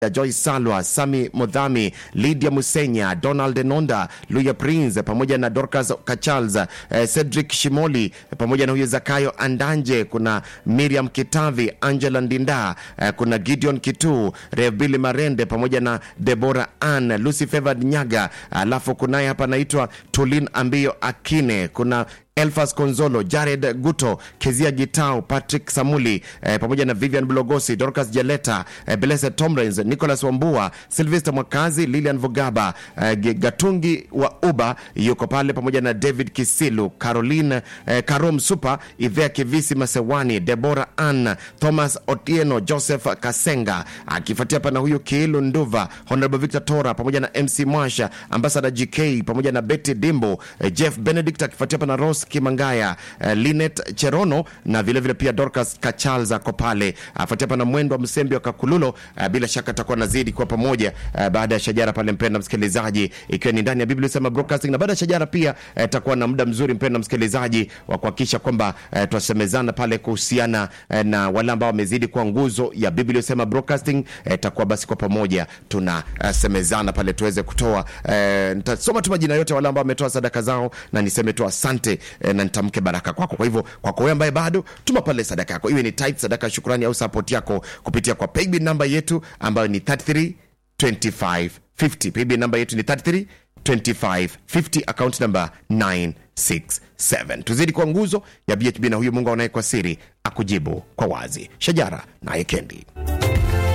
ya Joyce Salwa, Sami Modhami, Lydia Musenya, Donald Nonda, Luya Prince pamoja na Dorcas Kachals, eh, Cedric Shimoli pamoja na huyo Zakayo Andanje, kuna Miriam Kitavi, Angela Ndinda, eh, kuna Gideon Kitu, Rebili Marende pamoja na Debora Ann, Lucy Favored Nyaga, alafu kunaye hapa anaitwa Tulin Ambio Akine, kuna Elfas Konzolo, Jared Guto, Kezia Gitau, Patrick Samuli eh, pamoja na Vivian Bulogosi, Dorcas Jeleta, eh, Blessed Tomrens, Nicholas Wambua, Sylvester Mwakazi, Lilian Vugaba, eh, G- Gatungi wa Uba yuko pale pamoja na David Kisilu, Caroline eh, Karom Super, Ivea Kivisi Masewani, Deborah Ann, Thomas Otieno, Joseph Kasenga, akifuatia hapa na huyu Kiilu Nduva, Honorable Victor Tora pamoja na MC Mwasha, Ambassador GK pamoja na Betty Dimbo, eh, Jeff Benedict akifuatia hapa na Rose Kimangaya, eh, Linet Cherono na vilevile vile pia Dorcas Kachalza ako pale, afuatia hapa na Mwendo wa Msembi wa Kakululo. Eh, bila shaka atakuwa nazidi kwa pamoja eh, baada ya Shajara pale, mpenda msikilizaji, ikiwa ni ndani ya Biblia Sema Broadcasting, na baada ya Shajara pia eh, takuwa na muda mzuri mpenda msikilizaji wa kuhakikisha kwamba eh, twasemezana pale kuhusiana eh, na wale ambao wamezidi kuwa nguzo ya Biblia Sema Broadcasting. Eh, takuwa basi kwa pamoja tunasemezana pale tuweze kutoa eh, nitasoma tu majina yote wale ambao wametoa sadaka zao na niseme tu asante eh, na nitamke baraka kwako. Kwa hivyo kwako wewe ambaye bado tuma pale sadaka yako, iwe ni tithe, sadaka ya shukrani au support yako kupitia kwa paybill namba yetu ambayo ni 33 25 50. Paybill namba yetu ni 33 25 50, account number 967. Tuzidi kwa nguzo ya BHB na huyu Mungu anaye kwa siri akujibu kwa wazi. Shajara naye Kendi.